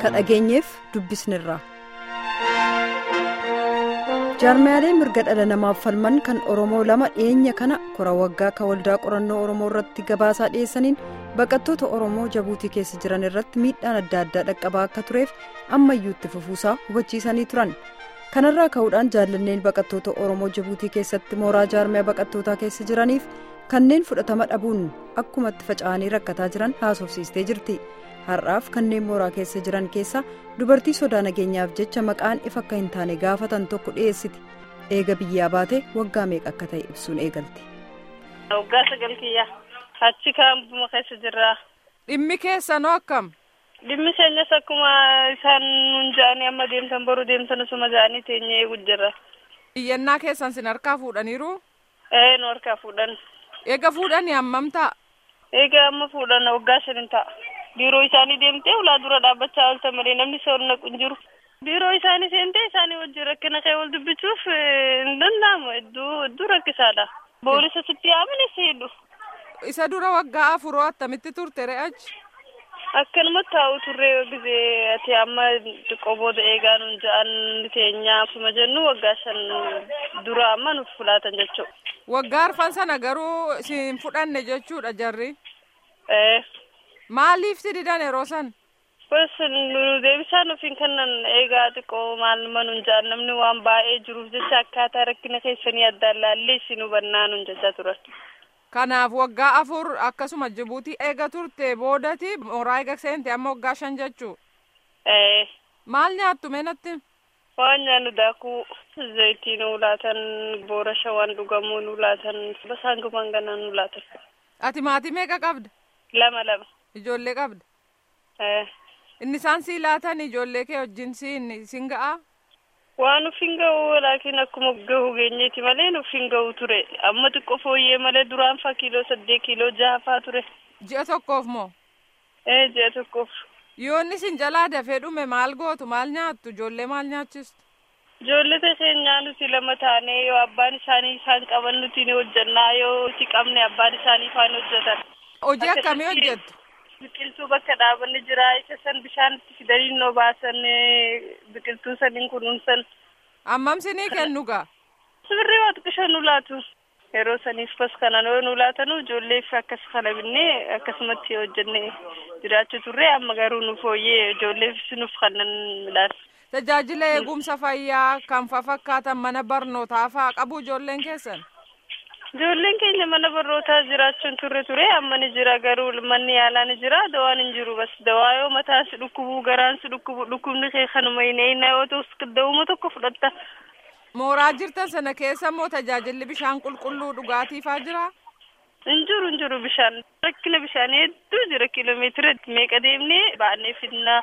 ka dhageenyeef dubbisnirra. jaarmiyaalee mirga dhala namaaf falman kan oromoo lama dhiyeenya kana kora waggaa ka waldaa qorannoo oromoo irratti gabaasaa dhiyeessaniin baqattoota oromoo jabuutii keessa jiran irratti miidhaan adda addaa dhaqqabaa akka tureef ammayyuu itti fufuusaa hubachiisanii turan kanarraa ka'uudhaan jaallanneen baqattoota oromoo jabuutii keessatti mooraa jaarmiyaa baqattootaa keessa jiraniif kanneen fudhatama dhabuun akkumatti faca'anii rakkataa jiran haasofsiistee jirti. har'aaf kanneen mooraa keessa jiran keessa dubartii sodaa nageenyaaf jecha maqaan ifa akka hin taane gaafatan tokko dhiyeessiti eega biyyaa baate waggaa meeqa akka ta'e ibsuun eegalti. waggaa sagal kiyya achi kaampuma keessa jirra. dhimmi keessanoo akkam. dhimmi keenyas akkuma isaan nun ja'anii amma deemtan boru deemtan osuma ja'anii teenyee eegu jirra. iyyannaa keessan sin harkaa fuudhaniiru. ee nu harkaa fuudhan. eega fuudhanii hammam ta'a. eega amma fuudhan waggaa shanin ta'a. biiroo isaanii deemtee ulaa dura dhaabbachaa oolte malee namni isa ol naqu hin jiru. biiroo isaanii seentee isaanii wajjin rakkina kee wal dubbichuuf hin danda'amu hedduu hedduu rakkisaadha. boolisa sitti yaamani seedhu. isa dura waggaa afuroo attamitti turte re'achi. akkanumatti taa'u turree gisee ati amma xiqqoo booda eegaa nun ja'an teenyaa akkuma jennu waggaa shan dura amma nuuf fudhatan jechuudha. waggaa arfan sana garuu siin fudhanne jechuudha jarri. ee. maaliif si didan yeroo san. Bas nu deebisaan ofiin kannan eegaa xiqqoo maal manun jaan namni waan baay'ee jiruuf jecha akkaataa rakkina keessanii addaan laallee isin hubannaa nun jechaa turan. Kanaaf waggaa afur akkasuma Jibuutii eega turte boodati mooraa eega seente amma waggaa shan jechuu. Ee. Maal nyaattu meenatti? Waan nyaannu daakuu zayitii nu laatan boorasha waan dhugamuu nu laatan basaan gumaan ganaa nu laatan. Ati maatii meeqa qabda? Lama lama. Ijoollee qabda? Ee. Inni isaan sii laatan ijoollee kee wajjin siin siin ga'a? Waan uf hin ga'u laakiin akkuma gahu geenyeeti malee nuuf hin ga'u ture amma xiqqoo fooyyee malee duraan faa kiiloo saddeet kiiloo jaha faa ture. Ji'a tokkoof moo? Ee ji'a tokkoof. Yoo inni sin jalaa dafee dhume maal gootu maal nyaattu ijoollee maal nyaachistu? Ijoollee keenyaa nuti lama taanee yoo abbaan isaanii isaan qaban nuti ni hojjannaa yoo itti qabne abbaan isaanii faan hojjetan. Hojii akkamii hojjettu? Biqiltuu bakka dhaabanni jira isa san bishaan itti fidanii noo baasan biqiltuu saniin kunuunsan. Ammam sinii kennu gaa? Sibirrii waa xiqqishan nu laatu. Yeroo saniif bas kanan yoo nu laatanu ijoolleef akkas kana binnee akkasumatti hojjennee jiraachuu turre amma garuu nu fooyyee ijoolleef nuuf kanan midhaan. Tajaajila eegumsa fayyaa kan fa fakkaatan mana barnootaa faa qabu ijoolleen keessan? Ijoolleen keenya mana barnootaa jiraachuun turre ture amma ni jira garuu manni yaalaa ni jira dawaan hin jiru bas dawaa yoo mataan si dhukkubu garaan si dhukkubu dhukkubni kee kanuma hin eeyina yoo ta'u dawuma tokko fudhatta. Mooraa jirtan sana keessa immoo tajaajilli bishaan qulqulluu dhugaatiifaa jira? Hin jiru hin jiru bishaan rakkina bishaanii hedduu jira kiiloomeetira meeqa deemnee baannee finnaa.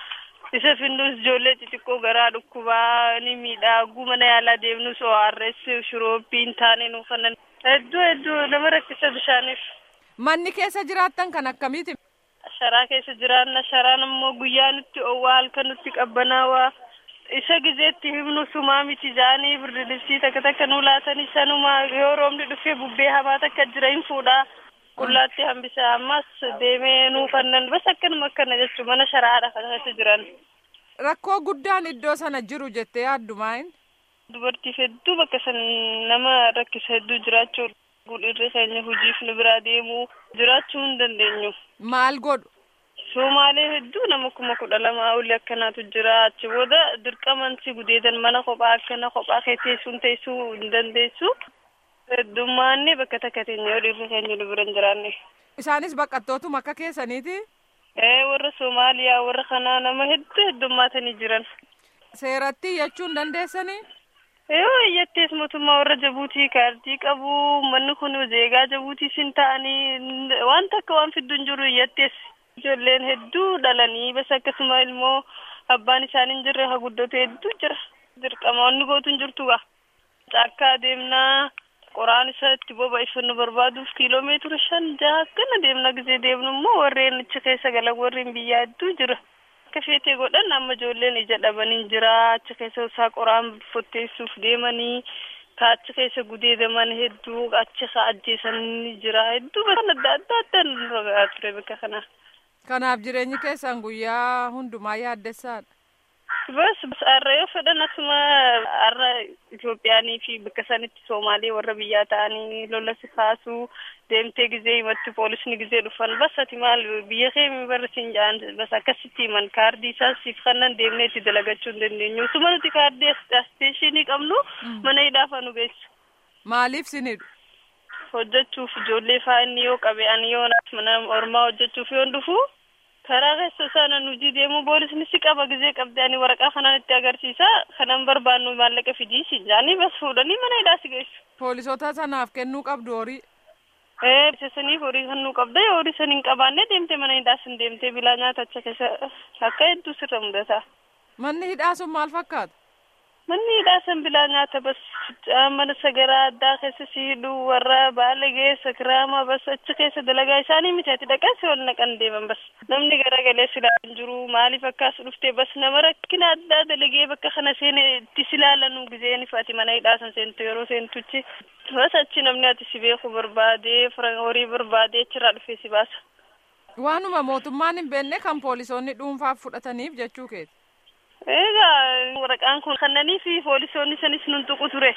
isa finnus ijoollee xixiqqoo garaa dhukkubaa ni miidhaa mana yaalaa deemnus ORS shurooppii hin taane nu kanan hedduu hedduu nama rakkisa bishaaniif. Manni keessa jiraattan kan akkamiiti? Sharaa keessa jiraanna sharaan immoo guyyaa nutti oowwaa halkan nutti qabbanaawaa isa gizeetti himnu sumaa miti jaanii birdilibsii takka takka nu laatanii sanuma yoo roobni dhufee bubbee hamaa takka jira hin fuudhaa. qullaatti hambisa ammas deemee nuu kannan bas akkanuma akkana jechuun mana sharaadha kan keessa jiran. Rakkoo guddaan iddoo sana jiru jettee yaaddu maayin? Dubartiif hedduu bakka san nama rakkisa hedduu jiraachuu dhiirri keenya hojiif nu biraa deemuu jiraachuu hin dandeenyu. Maal godhu? Somaalee hedduu nama kuma kudha lama olii akkanaatu jira achi booda dirqaman si gudeedan mana kophaa akkana kophaa kee teessuun teessuu hin dandeessu. Heddummaanne bakka takka teenya yoo dhiirri keenya nu bira hin jiraanne. Isaanis baqattootuma akka keessaniiti? Ee warra Somaaliyaa warra kanaa nama hedduu heddummaatanii jiran. Seeratti iyyachuu hin dandeessanii? Yoo iyyattees mootummaa warra Jabuutii kaartii qabu manni kun zeegaa Jabuutii sin ta'anii waan takka waan fidduu hin jiru iyyattees. Ijoolleen hedduu dhalanii bas akkasuma ilmoo abbaan isaanii hin jirre haa guddatu hedduu jira. Dirqama wanni gootu hin jirtu gaa. Caakkaa deemnaa. qoraan isa itti boba'iffannu barbaaduuf kiiloomeetira shan jaha akkana deemna gisee deemnu immoo warreen achi keessa galan warreen biyyaa hedduu jira. Akka feetee godhan amma ijoolleen ija dhabanii jira achi keessa isaa qoraan fotteessuuf deemanii ka achi keessa gudeedaman hedduu achi isaa ajjeesanii jira hedduu bakka adda adda adda ragaa ture bakka kana. Kanaaf jireenyi keessan guyyaa hundumaa yaaddessaadha. Bas har'a yoo fedhan asuma har'a Itoophiyaanii fi bakka sanitti Soomaalee warra biyyaa ta'anii lola si kaasuu deemtee gizee himatti poolisni gizee dhufan bas ati maal biyya keemi barri siin ja'an bas akkasitti himan kaardii isaas siif kannan deemnee itti dalagachuu hin dandeenyu. Usuma nuti kaardii asteeshinii qabnu mana hidhaafa nu geessu. Maaliif sinidhu? Hojjechuuf ijoollee fa'aa inni yoo qabe ani yoo mana ormaa hojjechuuf yoon dhufu karaa keessa sana nuti deemu poolisni si qaba gizee qabde ani waraqaa kanaan itti agarsiisa kanan barbaannu maallaqa fidii si jaanii bas fuudhanii mana hidhaa si geessu. Poolisoota sanaaf kennuu qabdu horii. Ee saniif horii kennuu qabda yoo horii san hin qabaanne deemte mana hidhaa sin deemte bilaa nyaata acha keessa akka hedduu sirra mudata. Manni hidhaa sun maal fakkaata? Manni hidhaa san bilaa nyaata bas mana sagaraa addaa keessa si hidhuu warra baalagee sakiraama bas achi keessa dalagaa isaanii miti ati dhaqeessi wal naqan deeman bas namni garagalee silaa hin jiru maaliif akkas dhuftee bas nama rakkina addaa dalagee bakka kana seene itti silaalanu gizeen ifati mana hidhaa san seentu yeroo seentuchi bas achi namni ati si beeku barbaadee horii barbaadee achirraa dhufee si baasa. Waanuma mootummaan hin beekne kan poolisoonni dhuunfaaf fudhataniif jechuu keeti. Egaa waraqaan kun kannanii fi poolisoonni sanis nun tuqu ture.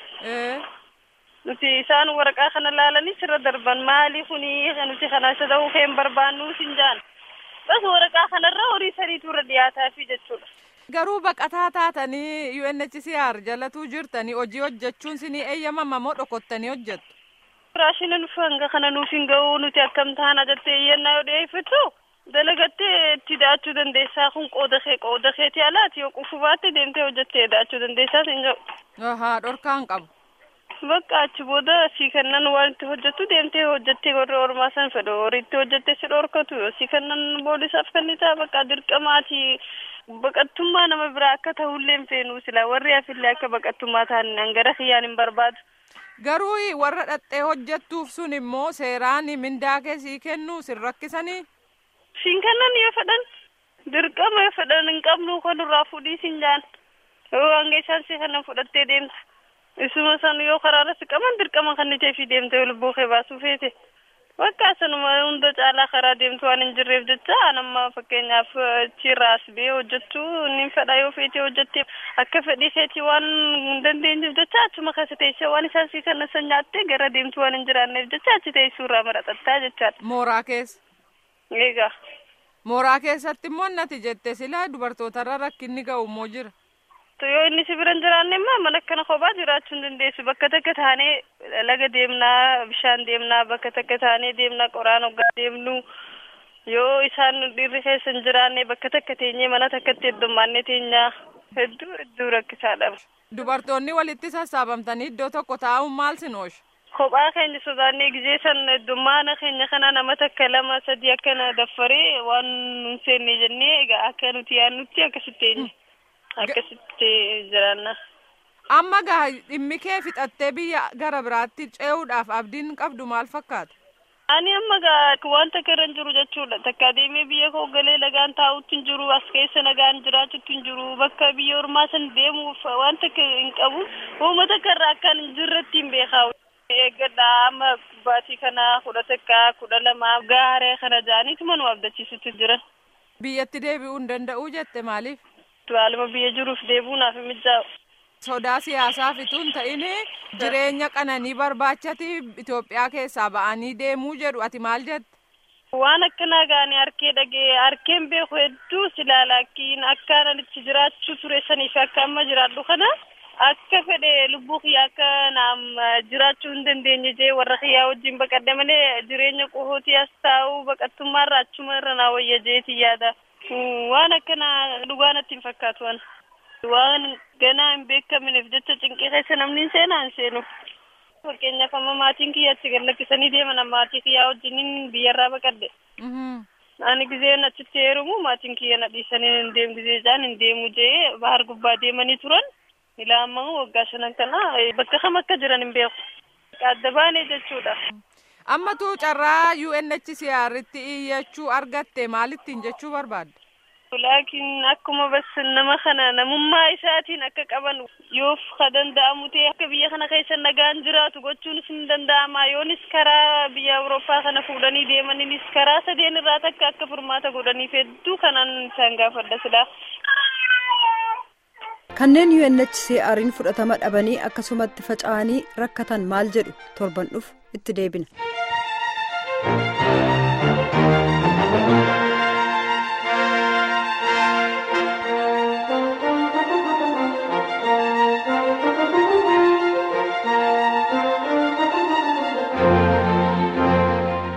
Nuti isaan waraqaa kana laalanii sirra darban maali kuni nuti kana isa ta'uu keen barbaannu sin jaan. Bas waraqaa kanarra horii sadiitu irra dhiyaataafi jechuudha. Garuu baqataa taatanii UNHCR jalatuu jirtanii hojii hojjechuun sinii eeyyamama moo dhokottanii hojjettu? Raashina nufi hanga kana nuuf hin ga'u nuti akkam taana jettee iyyannaa yoo dhiyeeffattu dalagattee itti da'achuu dandeessaa kun qooda kee qooda keetii alaati yoo qufu baatte deemtee hojjettee da'achuu dandeessaa hin ga'u. Ahaa dhorkaan qabu. Bakka achi booda si kennan waan itti hojjettu deemtee hojjettee warri ormaa san fedhu horiitti hojjettee si dhorkatu si kennan poolisaaf kennitaa bakka dirqamaati baqattummaa nama biraa akka ta'ullee hin feenu sila warri hafillee akka baqattummaa ta'an hangara kiyyaan hin barbaadu. Garuu warra dhaxxee hojjettuuf sun immoo seeraan mindaa keessii kennu sin rakkisanii. Siin kennan yoo fedhan dirqama yoo fedhan hin qabnu kanurraa fudhii sin jaan yoo hanga isaan si kennan fudhattee deemta. Isuma san yoo karaarra si qaban dirqama kan nitee fi deemtee lubbuu kee baasuu feete. Bakka sanuma hunda caalaa karaa deemtu waan hin jirreef jecha anamma fakkeenyaaf achirraa as ba'ee hojjechuu ni fedha yoo feetee hojjettee akka fedhii keetii waan hin dandeenyeef jecha achuma keessa teessee waan isaan sii kennan san nyaattee gara deemtu waan hin jiraanneef jecha achi teessuu irraa maraxattaa jechaadha. Mooraa keessa. Eegaa. Mooraa keessatti immoo nati jette sila dubartootarra rakkinni ga'u immoo jira. yoo inni si bira hin jiraanne immoo mana akkana kophaa jiraachuu hin dandeessu bakka takka taanee laga deemnaa bishaan deemnaa bakka takka taanee deemnaa qoraan hoggaa deemnu yoo isaan dhiirri keessa hin jiraanne bakka takka teenyee mana takkatti heddummaannee teenyaa hedduu hedduu rakkisaadha. Dubartoonni walitti sassaabamtanii iddoo tokko taa'uun maal sin oolcha? Kophaa keenya sodaannee gizee san heddummaana keenya kana nama takka lama sadii akkana daffaree waan nun seenne jennee egaa akka nuti yaannutti akkasitti eenye. akkasitti jiraanna. Amma gaa dhimmi kee fixattee biyya gara biraatti ce'uudhaaf abdiin qabdu maal fakkaata? Ani amma gaa waan takka irra hin jiru jechuudha. Takka adeemee biyya koo galee nagaan taa'utti hin jiru. As keessa nagaan jiraachutti hin jiru. Bakka biyya ormaa san deemuuf waan takka hin qabu. Uummata takka irraa akkaan hin jirretti hin beekaa. Eeggadha amma baatii kana kudha takka kudha lama gaaree kana jaaniituma nu abdachiisutti jiran. Biyyatti deebi'uu hin danda'uu jette maaliif? Haaluma biyya jiruuf deebuu naaf hin mijaa'u. Sodaa siyaasaa fituu hin ta'in jireenya qananii barbaachati Itoophiyaa keessaa ba'anii deemuu jedhu ati maal jette? Waan akkanaa gaanii harkee dhagee harkeen beeku hedduu si laalakkiin akka nanichi jiraachuu ture sanii fi akka amma jiraadhu kana akka fedhe lubbuu kiyyaa akka naam jiraachuu hin dandeenye jee warra kiyyaa wajjin baqadhe malee jireenya qohootii as taa'u baqattummaarra achuma irra naa wayya jeeti yaada. waan akkana dhugaa natti hin fakkaatu waan waan ganaa hin beekamneef jecha cinqii keessa namni hin seenaa hin seenu. Fakkeenyaaf amma maatiin kiyya achi gad lakkisanii deeman maatii kiyyaa wajjiniin biyyarraa baqadhe. Ani gizeen achitti heerumu maatiin kiyya na dhiisanii hin deemu gizee jaan hin deemu jee bahar gubbaa deemanii turan. Ilaa amma waggaa shanan kana bakka kam akka jiran hin beeku. Adda baanee jechuudha. Ammatu carraa UNHCR'tti iyyachuu argatte maalittiin jechuu barbaadde? Laakiin akkuma bas nama kana namummaa isaatiin akka qaban yoof ka danda'amu ta'e akka biyya kana keessa nagaan jiraatu gochuunis ni danda'ama yoonis karaa biyya Awurooppaa kana fuudhanii deemaniinis karaa sadeen irraa takka akka furmaata godhaniif hedduu kanaan isaan gaafadha silaa. Kanneen UNHCR'n fudhatama dhabanii akkasumatti faca'anii rakkatan maal jedhu torban dhufu itti deebina.